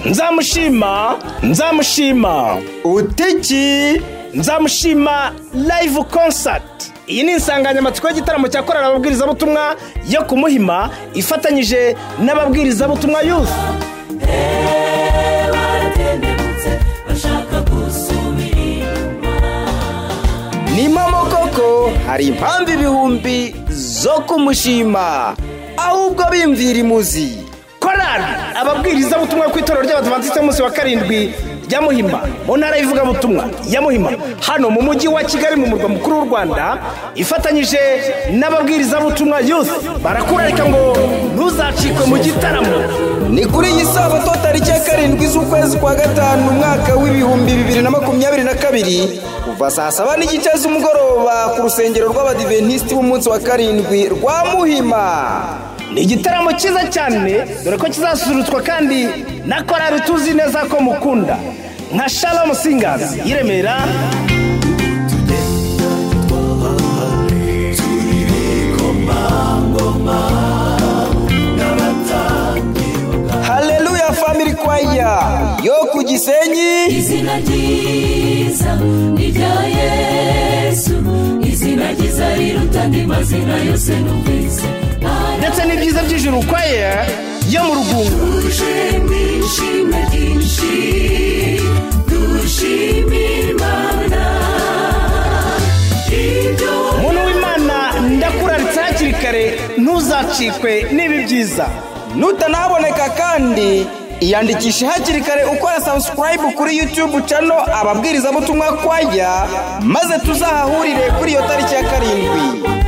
nzamushima nzamushima utiki nzamushima live concert iyi ni insanganyamatsiko y'igitaramo cya korali ababwirizabutumwa yo ku muhima ifatanyije n'ababwirizabutumwa yuzi baratendebutse bashaka gusubira inyuma nimamo koko hari impamvu ibihumbi zo kumushima ahubwo bimvira imuzi korali ababwirizabutumwa ku itorero ry'abadivantisite munsi wa karindwi ya muhima mu ntara y'ivugabutumwa ya muhima hano mu mujyi wa kigali mu murwa mukuru w'u rwanda ifatanyije n'ababwirizabutumwa yuzi barakurarika ngo ntuzacikwe mu gitaramo ni kuri iyi sabato tariki ya karindwi z'ukwezi kwa gatanu umwaka w'ibihumbi bibiri na makumyabiri na kabiri kuva saa saba n'igice z'umugoroba ku rusengero rw'abadiventisiti b'umunsi wa karindwi rwa muhima ni igitaramo cyiza cyane dore ko kizasusurutswa kandi na korari tuzi neza ko mukunda nka shalomu singazi y'i remera haleluya famili kwaya yo ku gisenyi izina ryiza ni irya yesu izina ryiza riruta andi mazina yose numvise ndetse n'ibyiza by'ijuru kwaye yo mu rugunga duje mwishime ryinshi dushimira imana ibyo muntu w'imana ndakuraritse hakiri kare ntuzacikwe n'ibi byiza nutanaboneka kandi iyandikishe hakiri kare ukora sabusikarayibu kuri yutube cano ababwirizabutumwa kwaya maze tuzahahurire kuri iyo tariki ya karindwi